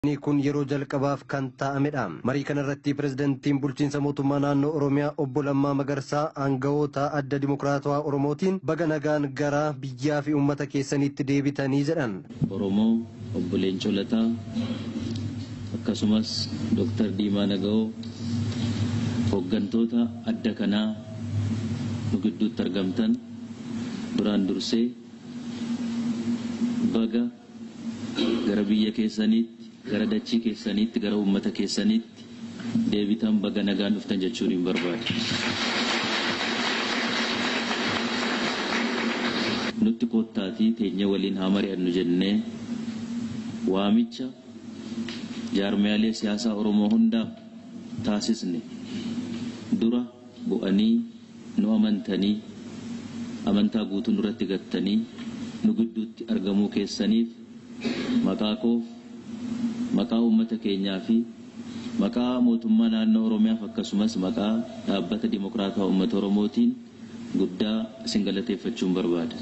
Inni kun yeroo jalqabaaf kan taa'amedha. Marii kanarratti pirezidantiin bulchiinsa mootummaa naannoo Oromiyaa obbo Lammaa Magarsaa aangawoota adda dimokiraatawaa Oromootiin baga nagaan gara biyyaa fi uummata keessaniitti deebitanii jedhan. Oromoo obbo Leencoo Lataa akkasumas Dooktar Diimaa Naga'oo hooggantoota adda kanaa nu gidduutti argamtan duraan dursee baga gara biyya keessaniitti gara dachii keessaniitti gara uummata keessaniitti deebitan baga nagaan dhuftan jechuun hin barbaadu. Nutti kottaatii teenya waliin haa mari'annu jennee waamicha jaarmiyaalee siyaasaa Oromoo hundaaf taasisne dura bu'anii nu amantanii amantaa guutuu nurratti gattanii nu gidduutti argamuu keessaniif maqaa koof maqaa uummata keenyaa fi maqaa mootummaa naannoo Oromiyaaf akkasumas maqaa dhaabbata Dimokiraataa Uummata Oromootiin guddaa isin galateeffachuun barbaada.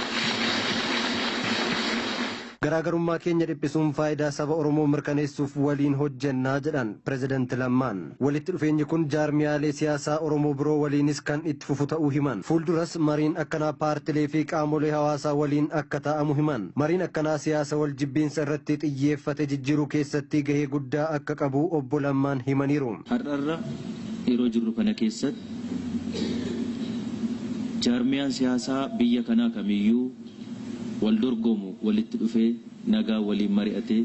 Garaagarummaa keenya dhiphisuun faayidaa saba Oromoo mirkaneessuuf waliin hojjennaa jedhan pirezidanti Lammaan. Walitti dhufeenyi kun jaarmiyaalee siyaasaa Oromoo biroo waliinis kan itti fufu ta'uu himan. Fuulduras mariin akkanaa paartilee fi qaamolee hawaasaa waliin akka taa'amu himan. Mariin akkanaa siyaasa wal jibbiinsa irratti xiyyeeffate jijjiiruu keessatti gahee guddaa akka qabu obbo Lammaan himaniiru. Har'arra yeroo jirru kana keessatti jaarmiyaan siyaasaa biyya kanaa kamiyyuu wal dorgomu walitti dhufee nagaa waliin mari'atee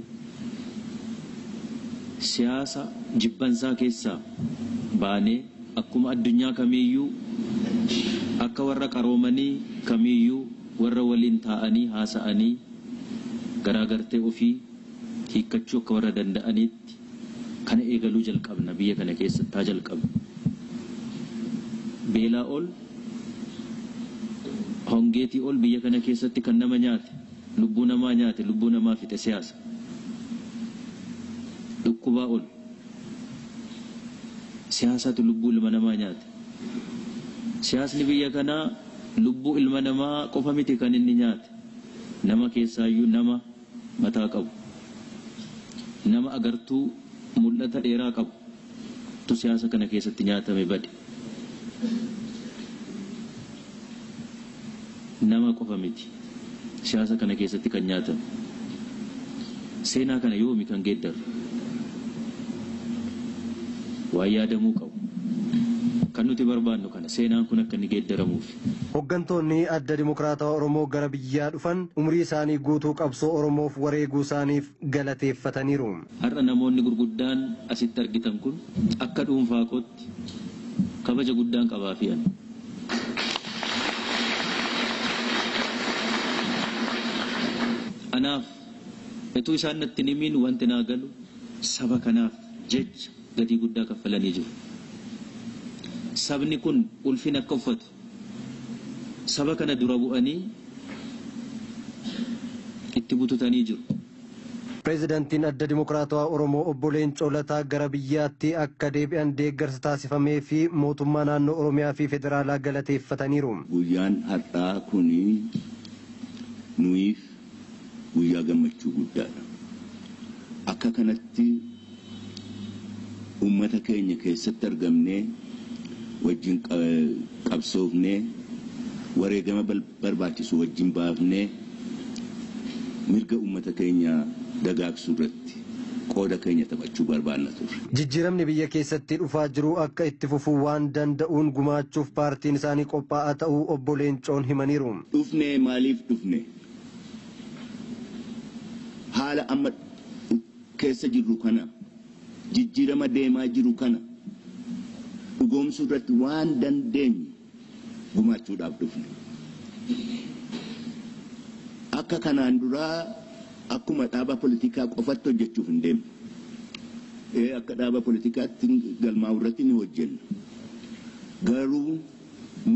siyaasa jibbansaa keessaa baanee akkuma addunyaa kamiiyyuu akka warra qaroomanii kamiiyyuu warra waliin taa'anii haasa'anii garaagartee ofii hiikkachuu akka warra danda'aniitti kana eegaluu jalqabna biyya kana keessatti haa jalqabna. Beelaa ol hongeetii ol biyya kana keessatti kan nama nyaate lubbuu namaa nyaate lubbuu namaa fixe siyaasa dhukkubaa ol siyaasatu lubbuu ilma namaa nyaate siyaasni biyya kanaa lubbuu ilma namaa qofa miti kan inni nyaate nama keessaayyuu nama mataa qabu nama agartuu mul'ata dheeraa qabu tu siyaasa kana keessatti nyaatame bade nama qofa miti siyaasa kana keessatti kan nyaatamu seenaa kana yoomi kan geeddaru waan yaadamuu qabu kan nuti barbaannu kana seenaan kun akka inni geeddaramuuf. Hooggantoonni adda dimokiraatawaa Oromoo gara biyyaa dhufan umrii isaanii guutuu qabsoo Oromoof wareeguu isaaniif galateeffataniiru. Har'a namoonni gurguddaan asitti argitan kun akka dhuunfaa kootti kabaja guddaan qabaa fi ani. Anaaf utuu isaan natti himiin wanti naa galu saba kanaaf jecha gatii guddaa kaffalanii jiru. Sabni kun ulfina akka uffatu saba kana dura bu'anii itti bututanii jiru. Pireezidantiin adda dimokiraatawaa Oromoo obbo Leencoo Lataa gara biyyaatti akka deebi'an deeggarsa taasifamee fi mootummaa naannoo Oromiyaa fi federaalaa galateeffataniiru. Guyyaan har'aa kuni nuyiif guyyaa gammachuu guddaadha. Akka kanatti uummata keenya keessatti argamnee wajjin qabsoofnee wareegama barbaachisu wajjin baafnee mirga uummata keenya dagaagsuu irratti qooda keenya taphachuu barbaanna turre. Jijjiiramni biyya keessatti dhufaa jiru akka itti fufuu waan danda'uun gumaachuuf paartiin isaanii qophaa'aa ta'uu obbo Leencoon himaniiru. Dhufne maaliif dhufne? Haala amma keessa jirru kana jijjiirama deemaa jiru kana dhugoomsuu irratti waan dandeenyu gumaachuudhaaf dhufne. Akka kanaan duraa akkuma dhaaba politikaa qofatti hojjechuuf hin deemne. Ee akka dhaaba politikaatti galmaa'u irratti ni hojjenna. Garuu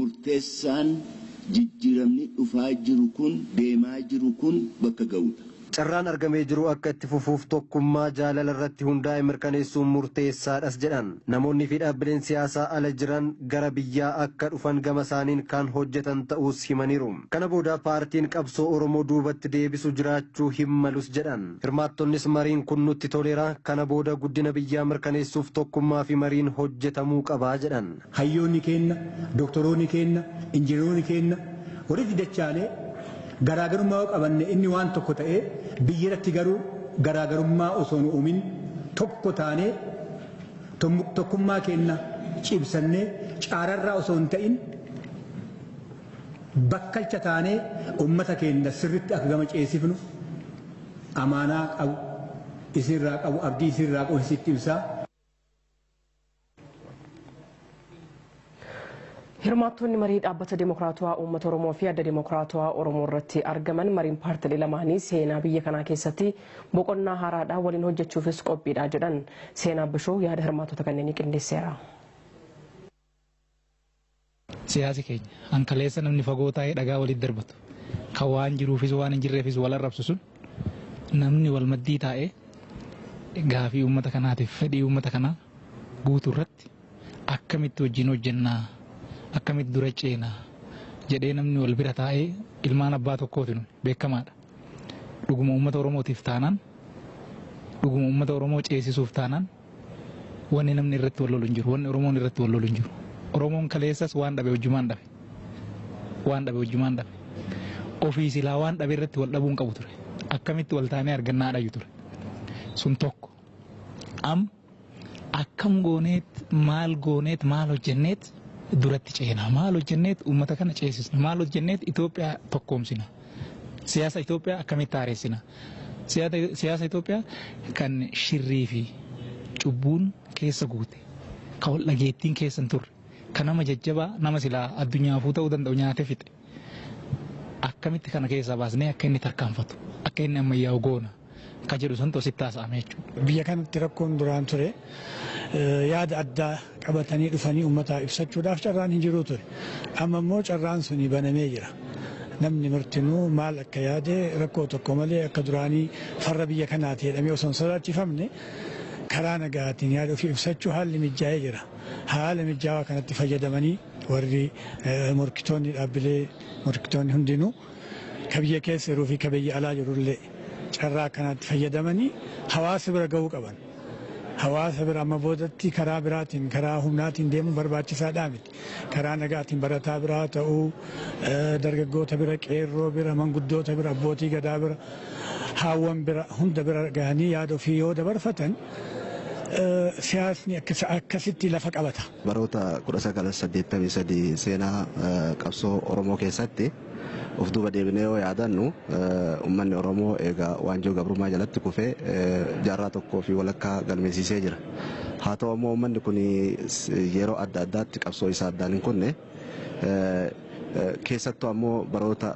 murteessaan jijjiiramni dhufaa jiru kun deemaa jiru kun bakka ga'uudha. carraan argamee jiru akka itti fufuuf tokkummaa jaalala irratti hundaa'e mirkaneessuun murteessaadhas jedhan namoonni fi dhaabbileen siyaasaa ala jiran gara biyyaa akka dhufan gama isaaniin kan hojjetan ta'us himaniiru kana booda paartiin qabsoo oromoo duubatti deebisu jiraachuu hin malus jedhan hirmaattonnis mariin kun nutti toleera kana booda guddina biyyaa mirkaneessuuf tokkummaa fi mariin hojjetamuu qabaa jedhan hayyoonni keenna doktoroonni keenna injineeronni keenna walitti dachaanee garaagarummaa yoo qabanne inni waan tokko ta'ee biyya irratti garuu garaagarummaa osoo hin uumin tokko taanee tokkummaa keenna cibsannee caararraa osoo hin ta'in bakkalcha taanee uummata keenya sirritti akka gama ceesifnu amaanaa qabu isinirraa qabu abdii isinirraa qabu isitti ibsaa. Hirmaattonni marii dhaabbata Dimokiraatawaa Uummata Oromoo fi adda Dimokiraatawaa Oromoo irratti argaman mariin paartilee lamaanii seenaa biyya kanaa keessatti boqonnaa haaraadhaan waliin hojjechuufis qophiidha jedhan seenaa bishoo yaada hirmaattota kanneenii qindeesseera. Siyaasi keenya hankaleessa namni fagoo taa'ee dhagaa walitti darbatu kan waan jiruufis waan hin jirreefis wal arrabsu sun namni wal maddii taa'ee gaafii uummata kanaatiif fedhii uummata kanaa guutuu irratti akkamitti wajjin hojjennaa akkamitti dura ceenaa jedhee namni wal bira taa'ee ilmaan abbaa tokkooti nun beekamaadha. Dhuguma uummata Oromootiif taanaan dhuguma uummata Oromoo ceesisuuf taanaan wanni namni irratti wal lolu hin jiru wanni Oromoon irratti wal lolu hin jiru. Oromoon kaleessas waan dhabe hojjumaan dhabe waan dhabe hojjumaan dhabe ofii silaa waan dhabe irratti wal dhabuun qabu ture akkamitti wal taanee argannaa dhayu ture sun tokko am akkam gooneet maal gooneet maal hojjenneet duratti ceenaa maal hojjenneet uummata kana ceesisna maal hojjenneet Itoophiyaa tokkoomsina siyaasa Itoophiyaa akkamitti haareessina siyaasa Itoophiyaa kan shirrii fi cubbuun keessa guute kan wal dhageettiin keessa hin turre kan nama jajjabaa nama silaa addunyaafuu ta'uu danda'u nyaatee fixe akkamitti kana keessaa baasnee akka inni tarkaanfatu akka inni ammayyaa'u goona ka jedhu sun tositti haasa'ame jechuudha. Biyya kanatti rakkoon duraan ture yaada addaa qabatanii dhufanii uummataa ibsachuudhaaf carraan hin jiru ture. Amma immoo carraan suni banamee jira. Namni martinuu maal akka yaade rakkoo tokko malee akka duraanii farra biyya kanaati jedhamee osoo hin sodaachifamne karaa nagaatiin yaada ofii ibsachuu haalli mijaa'ee jira. Haala mijaawaa kanatti fayyadamanii warri morkitoonni dhaabbilee morkitoonni hundinuu ka biyya keessa jiruu fi ka biyya alaa jirullee carraa kanatti fayyadamanii hawaasa bira gahuu qaban. Hawaasa bira amma boodatti karaa biraatiin karaa humnaatiin deemuun barbaachisaadhaa miti. Karaa nagaatiin barataa biraa ta'uu dargaggoota bira qeerroo bira manguddoota bira abbootii gadaa bira haawwan bira hunda bira gahanii yaada ofii yoo dabarfatan siyaasni akkasitti lafa qabata. Baroota 1983 seenaa qabsoo Oromoo keessatti of duuba deebinee yoo yaadannu uummanni Oromoo egaa waanjoo gabrummaa jalatti kufee jaarraa tokkoo fi walakkaa galmeessiisee jira. Haa ta'u ammoo uummanni kun yeroo adda addaatti qabsoo isaa addaan hin kunne keessattuu ammoo baroota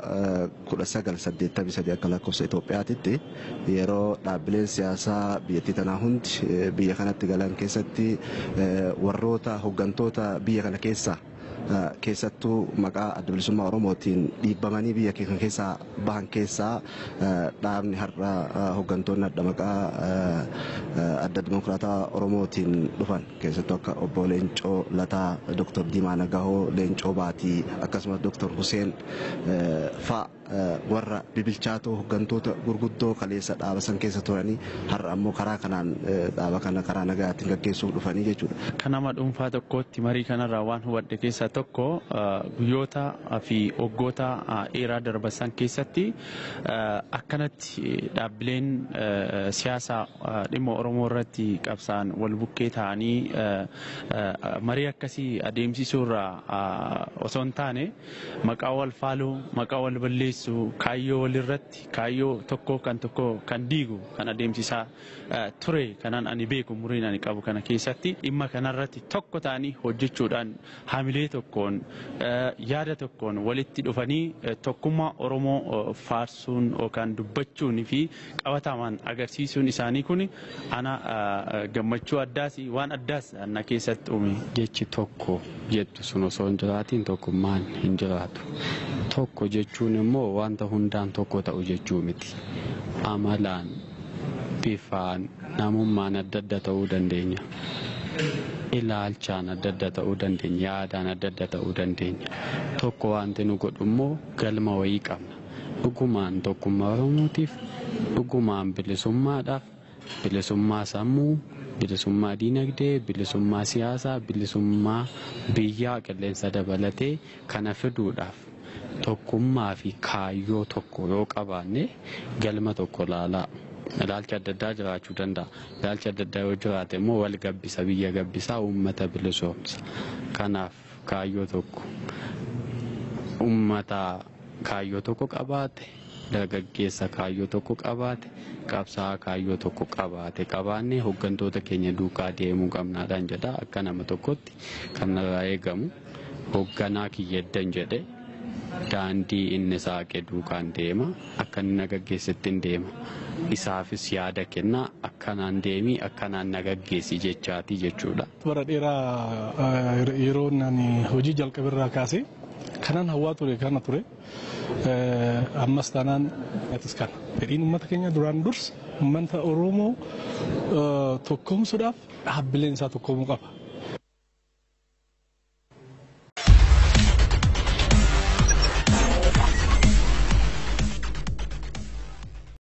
1983 akka lakkoofsa Itoophiyaatitti yeroo dhaabbileen siyaasaa biyyattii tanaa hundi biyya kanatti galan keessatti warroota hooggantoota biyya kana keessaa keessattuu maqaa adda bilisummaa Oromootiin dhiibbamanii biyya keenya keessaa bahan keessaa dhaabni har'a hooggantoonni adda maqaa adda dimokiraataa Oromootiin dhufan keessattuu akka obbo Leencoo Lataa, Dr. Diimaa Nagahoo, Leencoo Baatii akkasumas Dr. Huseen fa'a warra bibilchaatoo hooggantoota gurguddoo kaleessa dhaaba san keessa turanii har'a ammoo karaa kanaan dhaaba kana karaa nagaatiin gaggeessuuf dhufanii jechuudha. Kan nama dhuunfaa tokkootti marii kanarraa waan hubadhe keessaa tokko guyyoota fi waggoota dheeraa darban san keessatti akkanatti dhaabbileen siyaasaa dhimma Oromoo irratti qabsaan wal bukkee ta'anii marii akkasii adeemsisuurraa osoo hin taane maqaa wal faaluu maqaa wal balleessu balleessu kaayyoo walirratti kaayyoo tokko kan tokko kan diigu kan adeemsisaa ture kanaan ani beeku muriin ani qabu kana keessatti dhimma kanarratti tokko ta'anii hojjechuudhaan hamilee tokkoon yaada tokkoon walitti dhufanii tokkummaa Oromoo faarsuun yookaan dubbachuun fi qabatamaan agarsiisuun isaanii kun ana gammachuu addaas waan addaas ana keessatti uume. Jechi tokko jettu sun osoo hin jiraatiin tokkummaan hin jiraatu. Tokko jechuun immoo wanta hundaan tokko ta'u jechuu miti. amalaan bifaan namummaan adda adda ta'uu dandeenya. Ilaalchaan adda adda ta'uu dandeenya. Yaadaan adda adda ta'uu dandeenya. Tokko wanti nu godhu immoo galma wayii qabna. Dhugumaan tokkummaa Oromootiif, dhugumaan bilisummaadhaaf, bilisummaa sammuu, bilisummaa diinagdee, bilisummaa siyaasaa, bilisummaa biyyaa qilleensa dabalatee kana fiduudhaaf tokkummaa fi kaayyoo tokko yoo qabaanne galma tokko laalaa. Ilaalchi adda addaa jiraachuu danda'a. Ilaalchi adda addaa yoo jiraate immoo wal gabbisa biyya gabbisaa uummata bilisoomsa. Kanaaf kaayyoo tokko uummata kaayyoo tokko qabaate dargaggeessa kaayyoo tokko qabaate qabsaa'aa kaayyoo tokko qabaate qabaannee hooggantoota keenya duukaa deemuu qabnaadhaan jedha akka nama tokkotti kan irraa eegamu hoogganaa kiyyeddan jedhe daandii inni saaqe duukaan deema akka inni nagaggeessetti hin deema isaafis yaada kennaa akkanaan deemii akkanaan nagaggeessi jechaatii jechuudha. Bara dheeraa yeroo ani hojii jalqabirraa kaasee kanan hawwaa ture kana ture ammas taanaan atis kana fedhiin uummata keenya duraan dursa uummata Oromoo tokkoomsuudhaaf dhaabbileen isaa tokkoomuu qaba.